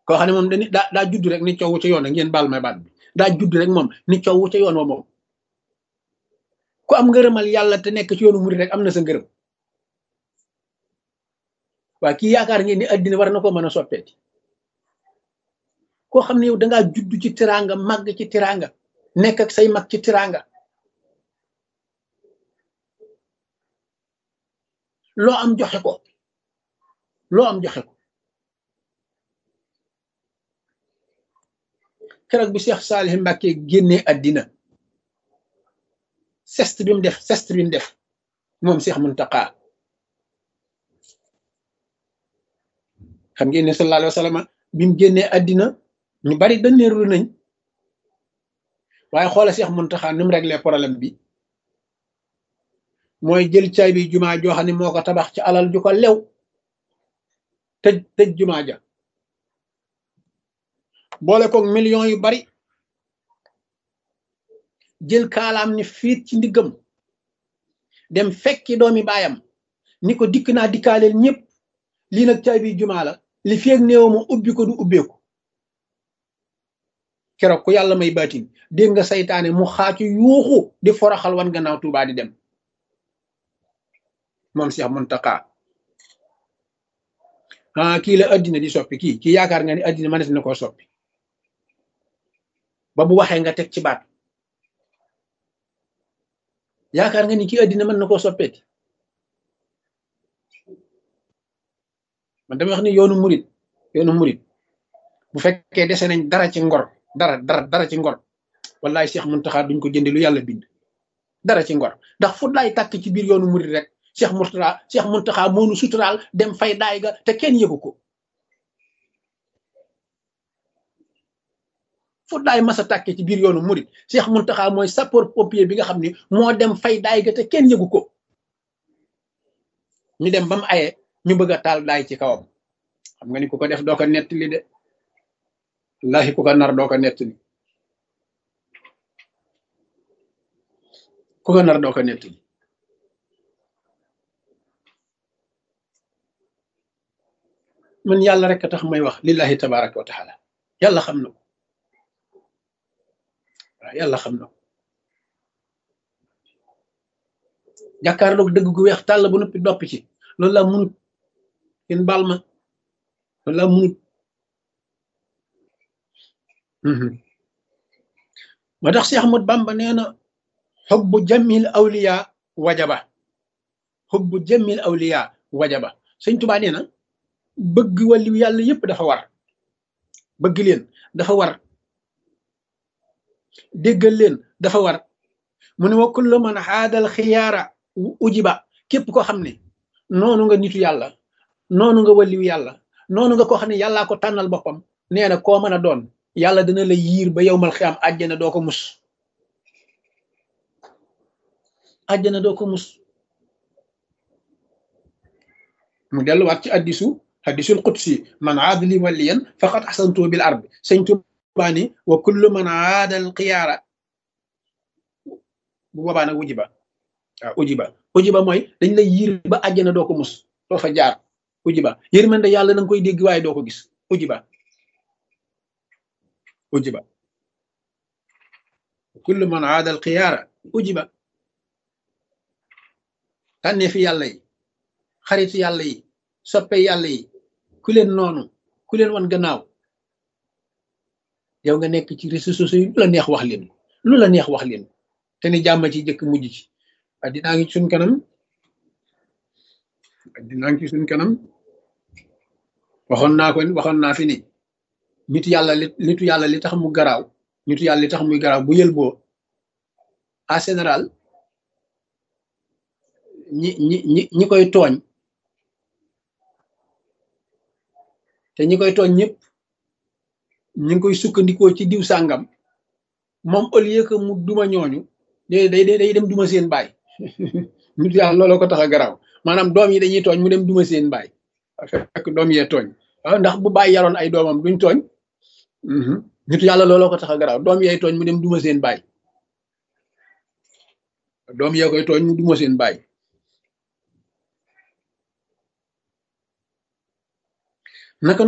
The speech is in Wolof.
koo xam ne moom dañu daa daa judd rek ni coow ca yoon ngeen baal may baat bi daa judd rek moom ni coow ca yoon wa moom ku am ngërëmal yàlla te nekk ci yoonu murid rek am na sa ngërëm waa kii yaakaar ngeen ni addina war na ko mën a soppeeti koo xam ne yow dangaa judd ci tiraanga màgg ci tiraanga nekk ak say mag ci tiraanga loo am joxe ko loo am joxe ko keroog bi Cheikh Salih Mbacke génnee addina sest bi mu def sest bi mu def moom Cheikh Muntaqa xam ngeen ne sallallahu alayhi wa sallam bi mu génnee addina ñu bari daneerlu nañ waaye xoola Cheikh Muntaqa ni mu réglé problème bi mooy jël caay bi jumaa joo xam ne moo ko tabax ci alal ju ko lew tëj tëj jumaa ja boole koog millions yu bari jël kaalaam ni fiit ci ndiggam dem fekki doomi baayam ni ko dikk naa dikkaaleel ñëpp lii nag caay bi jumaa la li feeg néew ma ubbi ko du ubbeeku keroog ku yàlla may baatin dégg nga saytaane mu xaacu yuuxu di foroxal wan gannaaw Tuubaa di dem moom Cheikh Muntaqa ah kii la addina di soppi kii kii yaakaar nga ni addina mënees na koo soppi ba bu waxee nga teg ci baat yaakaar nga ni kii addina mën na koo soppeeti man dama wax ni yoonu murit yoonu murit bu fekkee dese nañ dara ci ngor dara dara dara ci ngor wallaay Cheikh Muntaxa duñ ko jënde lu yàlla bind dara ci ngor ndax fu laay tàkk ci biir yoonu murit rek Cheikh Murtala Cheikh Muntaxa moonu suturaal dem fay daay ga te kenn yëgu ko fu daay masa tàkke ci biir yoonu murit Cheikh Muntaxa mooy sapeur pompier bi nga xam ni moo dem fay daay ga te kenn yëgu ko ñu dem ba mu aye ñu bëgg a taal daay ci kawam xam nga ni ku ko def doo ko nettali de wallahi ku ko nar doo ko nettali ku ko nar doo ko nettali man yàlla rek a tax may wax lillahi tabaraka wa taala yàlla xam na ko waaw yàlla xam na ko jàkkaarloog dëgg gu weex tàll bu noppi doppi ci loolu laa munut kenn baal ma loolu laa munut ma tax Cheikh Ahmad Bamba nee na xubbu jamil awliya wajaba xubbu jamil awliya wajaba sëñ Tuubaa nee na bëgg wàllu yàlla yépp dafa war bëgg leen dafa war déggal leen dafa war mu ne wa kullu man xaadal xiyaara ujiba képp koo xam ne noonu nga nitu yàlla noonu nga wàlliw yàlla noonu nga koo xam ne yàllaa ko tànnal boppam nee na koo mën a doon yàlla dina la yiir ba yowmal xiyaam àjjana doo ko mus àjjana doo ko mus mu delluwaat ci addisu hadisul qudsi man aada li waliyan faqad ahsantu bil ard sëñ Tuubaa ni wa kullu man aada al xiyaara bu boobaa nag ujiba waaw ujiba ujiba mooy dañ lay yiir ba àjjana doo ko mus doo fa jaar ujiba yërmande yàlla da nga koy dégg waaye doo ko gis ujiba ujiba kullu man aada al xiyaara ujiba tànnee fi yàlla yi xaritu yàlla yi soppe yàlla yi ku leen noonu ku leen wan gannaaw yow nga nekk ci réseaux sociaux yi lu la neex wax leen lu la neex wax leen te ni jàmm ci jëkk mujj ci addinaa ngi suñ kanam addinaa ngi ci suñ kanam waxoon naa ko waxoon naa fi ni nitu yàlla li nitu yàlla li tax mu garaaw nitu yàlla li tax muy garaaw bu yël boo en général ñi ñi ñi ñi koy tooñ te ñi koy tooñ ñëpp ñu ngi koy sukkandikoo ci diw sàngam moom au lieu que mu duma ñooñu day day day dem duma seen baay nit yàlla looloo ko tax a garaaw maanaam doom yi dañuy tooñ mu dem duma seen baay fekk doom yee tooñ waaw ndax bu bàyyi yaroon ay doomam duñ tooñ nit yàlla looloo ko tax a garaaw doom yee tooñ mu dem duma seen baay doom yee koy tooñ mu duma seen baay naka